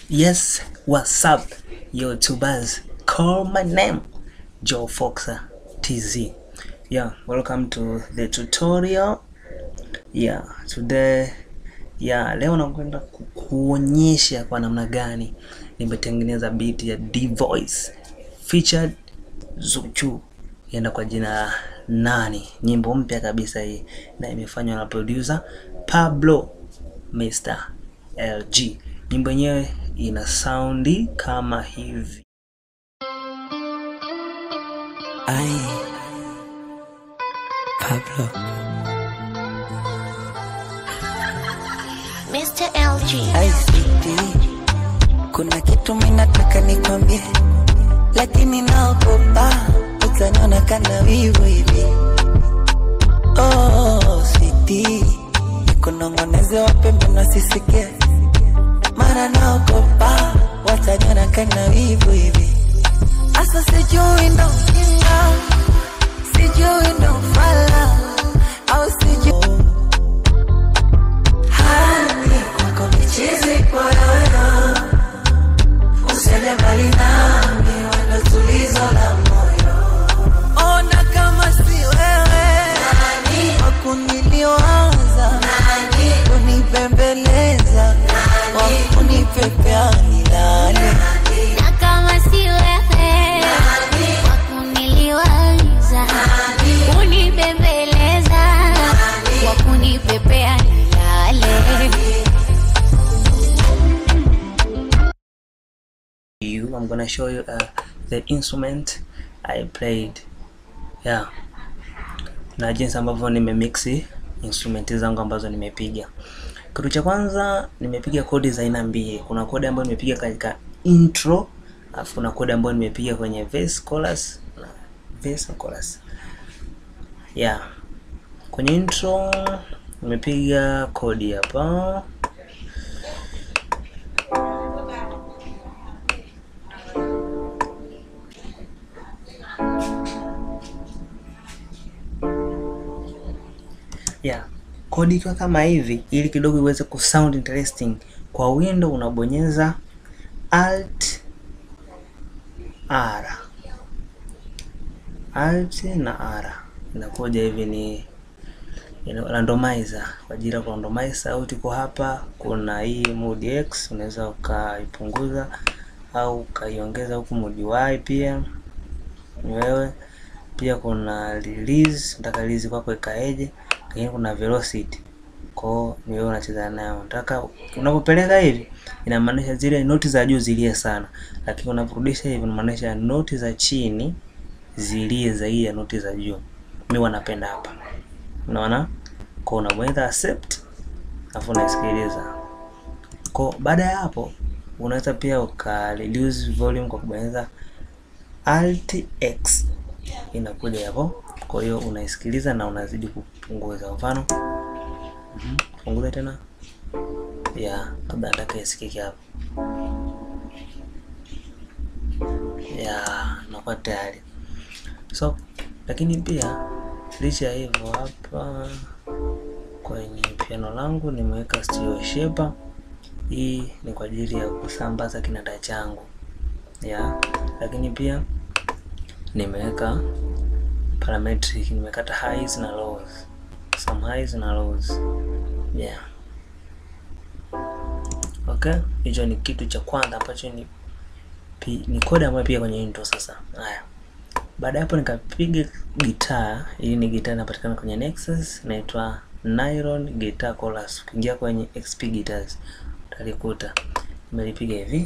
Yes, what's up, YouTubers? Call my name, Joe Foxer TZ. Yeah, welcome to the tutorial. Yeah, today yeah, leo nakwenda ku- kuonyesha kwa namna gani nimetengeneza beat ya D Voice featured Zuchu ienda kwa jina la nani, nyimbo mpya kabisa hii na imefanywa na producer Pablo Mr LG. Nyimbo yenyewe ina saundi kama hivi. Ay, Pablo. Mr. LG. Ay, sweetie. Kuna kitu mimi nataka nikwambie, lakini naogopa utaniona kana wivu hivi. Oh, sweetie. Nikunong'oneze wape mbona sisikie, mara naogopa wataniona kana wivu hivi. Asa sijui ndo ujinga, sijui ndo ufala, au sijui Hani kwako michizi poyoyo, usende mbali nami, wendo tulizo la moyo. Ona kama si wewe wakuniliwaza, kunipembeleza, wakunipepea nilale. Na kama si wewe wakuniliwaza, kunibembeleza, wakunipepea nilale. You, I'm gonna show you uh, the instrument I played. Yeah. Na jinsi ambavyo nimemixi instrumenti zangu ambazo nimepiga. Kitu cha kwanza nimepiga kodi za aina mbili. Kuna kodi ambayo nimepiga katika intro, alafu kuna kodi ambayo nimepiga kwenye verse, chorus na verse na chorus. Yeah. Kwenye intro nimepiga kodi hapa. yeah. Kodi ikiwa kama hivi, ili kidogo iweze kusound interesting, kwa window unabonyeza alt r, alt na r, inakuja hivi ni ina- randomizer kwa ajili ya kurandomize sauti. Kwa hapa kuna hii mode x, unaweza ukaipunguza au ukaiongeza huku mode y pia ni wewe pia kuna release, nataka release kwako ikaeje, lakini kuna velocity kwao ni wewe unacheza nayo. Nataka unapopeleka hivi inamaanisha zile noti za juu zilie sana, lakini unaporudisha hivi inamaanisha noti za chini zilie zaidi ya noti za juu. Mimi wanapenda hapa, unaona, kwa unabonyeza accept, alafu unaisikiliza. Kwa baada ya hapo unaweza pia uka reduce volume kwa kubonyeza alt x inakuja hapo. Kwa hiyo unaisikiliza na unazidi kupunguza. Mfano, mhm, punguza tena ya labda nataka isikike hapo ya nakuwa tayari. So lakini pia licha ya hivyo, hapa kwenye piano langu nimeweka stereo shaper. Hii ni kwa ajili ya kusambaza kinanda changu ya, lakini pia nimeweka parametric, nimekata highs na lows, some highs na lows yeah. Okay, hicho ni kitu cha kwanza ambacho ni pi, ni kodi ambayo pia kwenye intro. Sasa haya, baada ya hapo nikapiga gitaa. Hii ni gitaa inapatikana kwenye Nexus, inaitwa Nylon Guitar Chorus. Ukiingia kwenye XP Guitars utalikuta nimelipiga hivi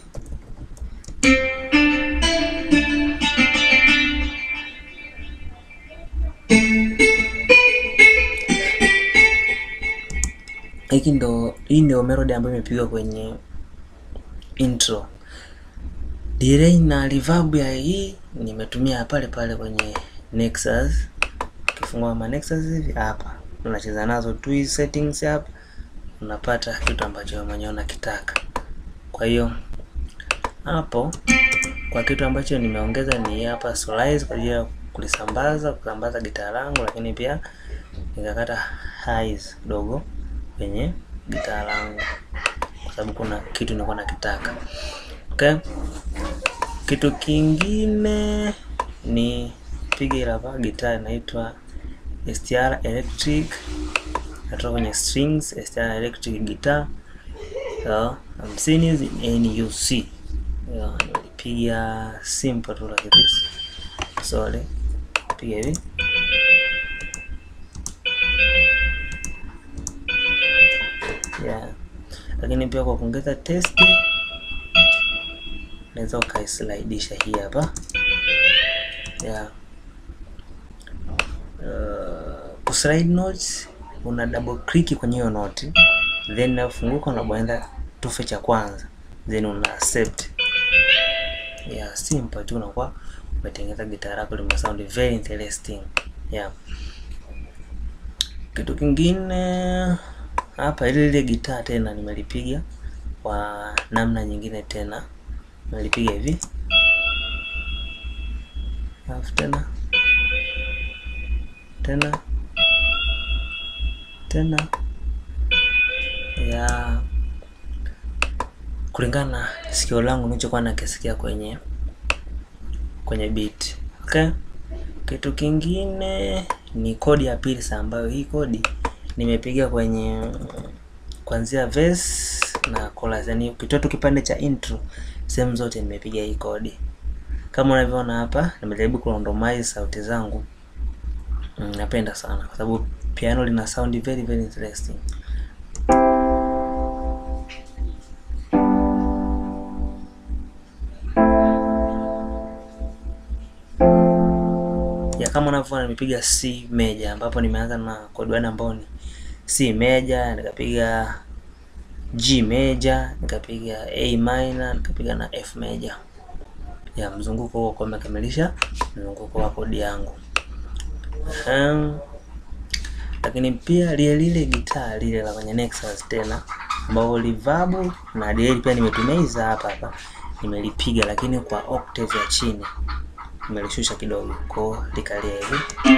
hiki ndo hii ndio melody ambayo imepigwa kwenye intro. Delay na reverb ya hii nimetumia pale pale kwenye Nexus. Ukifungua ma Nexus hivi hapa, unacheza nazo tu hizi settings hapa, unapata kitu ambacho wewe mwenyewe unakitaka. Kwa hiyo hapo kwa kitu ambacho nimeongeza ni hapa Solaris kwa ajili ya kulisambaza kusambaza gitaa langu, lakini pia nikakata highs kidogo kwenye gitaa langu. kwa sababu kuna kitu nilikuwa nakitaka. Okay, kitu kingine ni piga ile hapa gitaa inaitwa STR Electric, natoka kwenye strings STR Electric guitar so, hamsini hizi NUC yeah, nilipiga simple tu like this sorry, piga hivi yeah. Lakini pia kwa kuongeza testi unaweza ukaislidisha hii hapa yeah. Uh, kuslide notes una double click kwenye hiyo note then inafunguka unabonyeza tufe cha kwanza then una accept yeah, simple tu unakuwa umetengeneza gitaa lako lime sound very interesting yeah. Kitu kingine hapa, ile ile gitaa tena nimelipiga kwa namna nyingine tena, nimelipiga hivi alafu tena tena tena ya kulingana na sikio langu nilichokuwa nakisikia kwenye kwenye beat. Okay, kitu kingine ni kodi ya pili sasa, ambayo hii kodi nimepiga kwenye kuanzia verse na chorus, yani ukitoa tu kipande cha intro, sehemu zote nimepiga hii kodi. Kama unavyoona hapa, nimejaribu kurandomize sauti zangu. Mm, napenda sana kwa sababu piano lina sound very very interesting. ya kama unavyoona nimepiga C major ambapo nimeanza na kodi one ambao ni C major, nikapiga G major, nikapiga A minor, nikapiga na F major. Ya mzunguko huo kwa umekamilisha mzunguko wa kodi yangu. Um, lakini pia lile lile gitaa lile la kwenye Nexus tena ambao reverb na delay pia nimetumia hizi hapa hapa nimelipiga, lakini kwa octave ya chini nimelishusha kidogo kwa likalia hivi.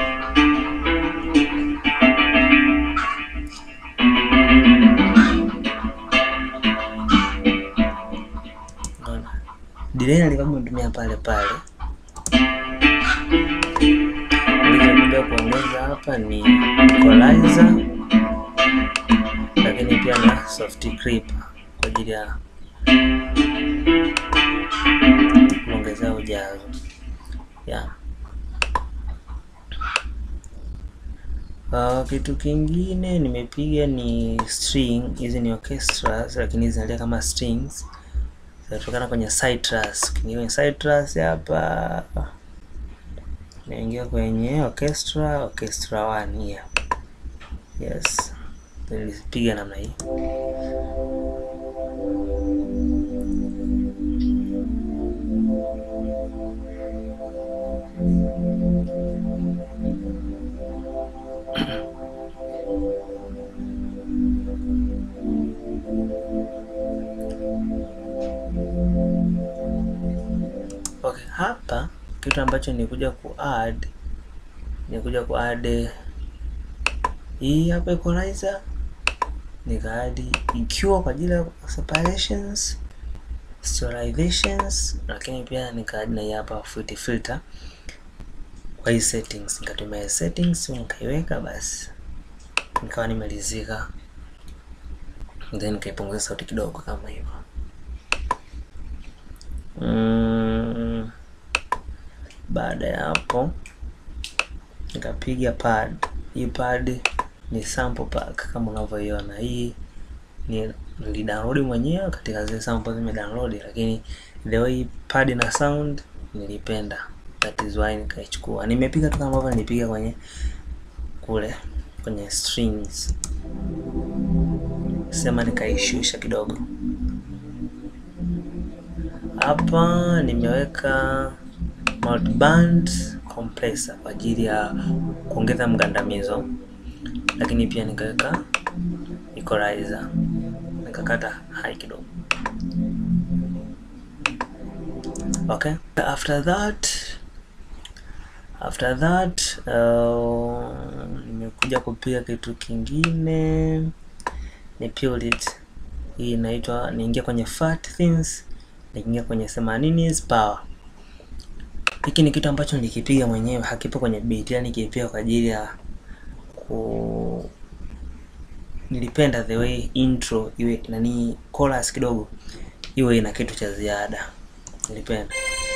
Unaona? Delay na reverb nimetumia pale pale. Nilichokuja kuongeza hapa ni equalizer, lakini pia na soft clip kwa ajili ya kuongezea ujazo yeah. Uh, kitu kingine nimepiga ni string. Hizi ni orchestras, lakini hizi zinalia kama strings, zinatokana kwenye Citrus. Ukiingia kwenye Citrus hapa, naingia kwenye orchestra, orchestra 1 here. Yes, nilipiga namna hii. Okay, hapa kitu ambacho nikuja kuadd nikuja kuadd hii hapa equalizer, nikaadi EQ kwa ajili ya separations, sterilizations, lakini pia nikaadi na hii hapa fruity filter kwa hii settings. Nikatumia hii settings nikaiweka, basi nikawa nimelizika, then nikaipunguza sauti kidogo kama hivyo. Mm, baada ya hapo nikapiga pad. Hii pad ni sample pack kama unavyoiona. Hii ni nilidownload mwenyewe katika zile sample zime download, lakini the way pad na sound nilipenda, that is why nikaichukua. Nimepiga tu kama ambavyo nilipiga kwenye kule kwenye strings, sema nikaishusha kidogo hapa nimeweka multiband compressor kwa ajili ya kuongeza mgandamizo, lakini pia nikaweka equalizer, nikakata high kidogo. Okay, after that after that uh, nimekuja kupiga kitu kingine ni Pulse hii inaitwa niingia kwenye fat things niingia kwenye 80s power hiki ni kitu ambacho nilikipiga mwenyewe hakipo kwenye beat yani nikipiga kwa ajili ya ku nilipenda the way intro iwe nani chorus kidogo iwe ina kitu cha ziada nilipenda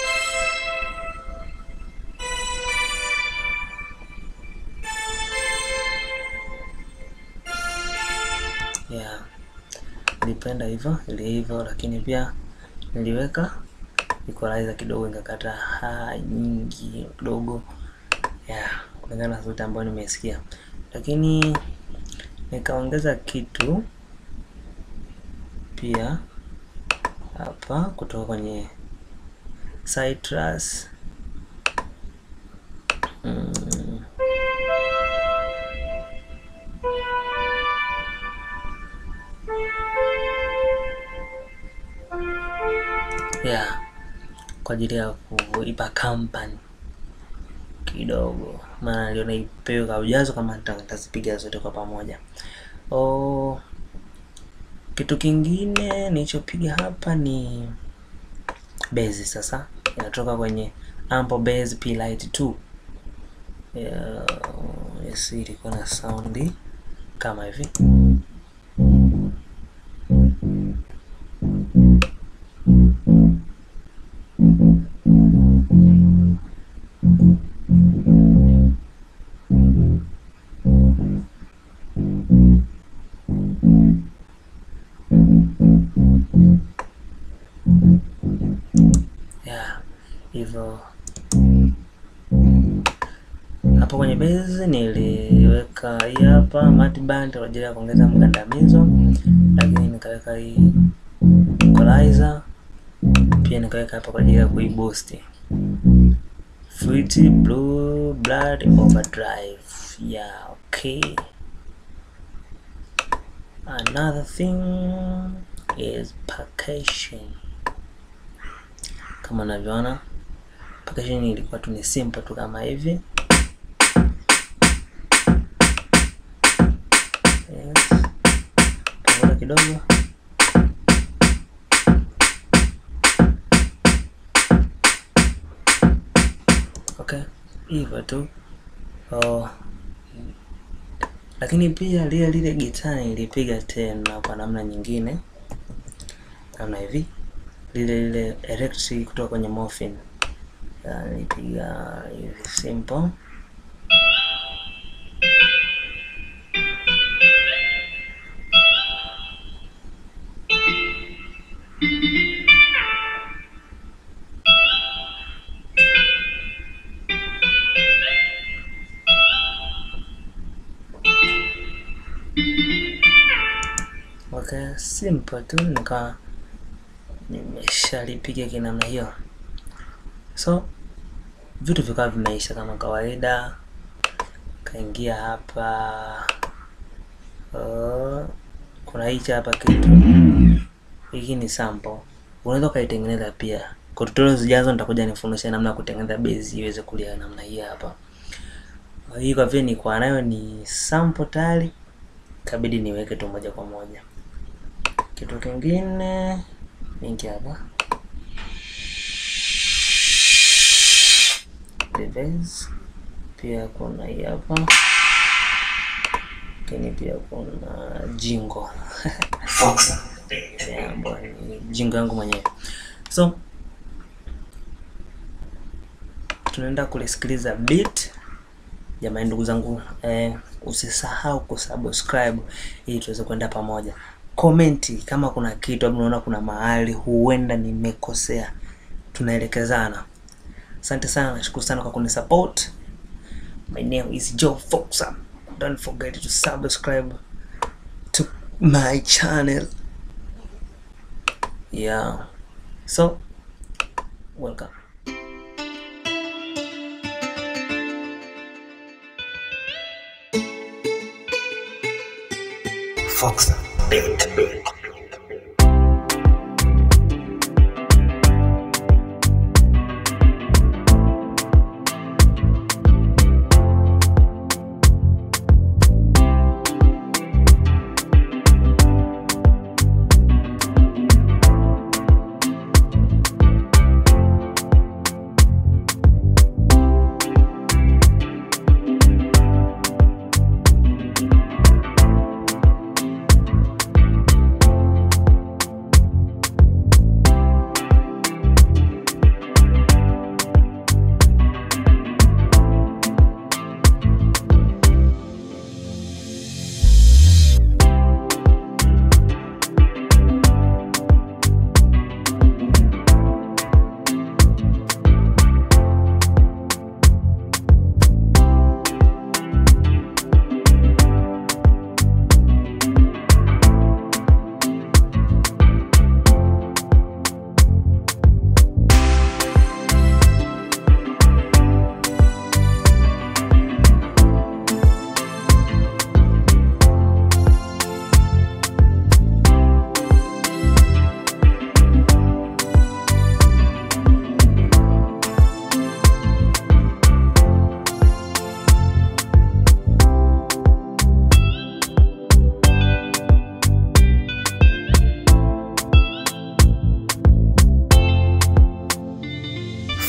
yeah nilipenda hivyo ili hivyo lakini pia niliweka equalizer kidogo nikakata ha nyingi kidogo yeah kulingana na sauti ambayo nimesikia lakini nikaongeza kitu pia hapa kutoka kwenye citrus mm. yeah kwa ajili ya kuipa company kidogo maana niliona ipewe kwa ujazo kama nita- nitazipiga zote kwa pamoja oh, kitu kingine nilichopiga hapa ni base sasa inatoka kwenye ample base p light 2 yeah, yes, ilikuwa na saundi kama hivi yeah hivyo hapo kwenye base niliweka hii hapa mat band kwa ajili ya kuongeza mgandamizo lakini nikaweka hii equalizer pia nikaweka hapa kwa ajili ya kuiboost Fruity Blue Blood Overdrive yeah okay another thing is packaging kama unavyoona packaging ilikuwa tu ni simple tu kama hivi yes. punguza kidogo okay hivyo tu oh. lakini pia lile lile gitaa nilipiga tena kwa namna nyingine namna hivi lile lile electric kutoka kwenye morphine Ya, nilipiga hivi simple okay simple tu nika nimeshalipiga kinamna hiyo so vitu vikawa vimeisha kama kawaida kaingia hapa uh, kuna hichi hapa kitu hiki ni sample unaweza ukaitengeneza pia kwa tutorial zijazo nitakuja nifundishe namna ya kutengeneza base iweze kulia namna hii hapa hii kwa vile nilikuwa nayo ni sample tayari kabidi niweke tu moja kwa moja kitu kingine mingi hapa Base. pia kuna hii hapa lakini pia kuna jingo Yeah, ambayo ni jingo yangu mwenyewe so tunaenda kulisikiliza beat jamani ndugu zangu eh, usisahau kusubscribe ili tuweze kwenda pamoja komenti kama kuna kitu au unaona kuna mahali huenda nimekosea tunaelekezana asante sana nashukuru sana kwa kunisupport my name is joe foxa don't forget to subscribe to my channel yeah so welcome Fox Beat.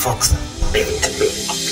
Fox Beat.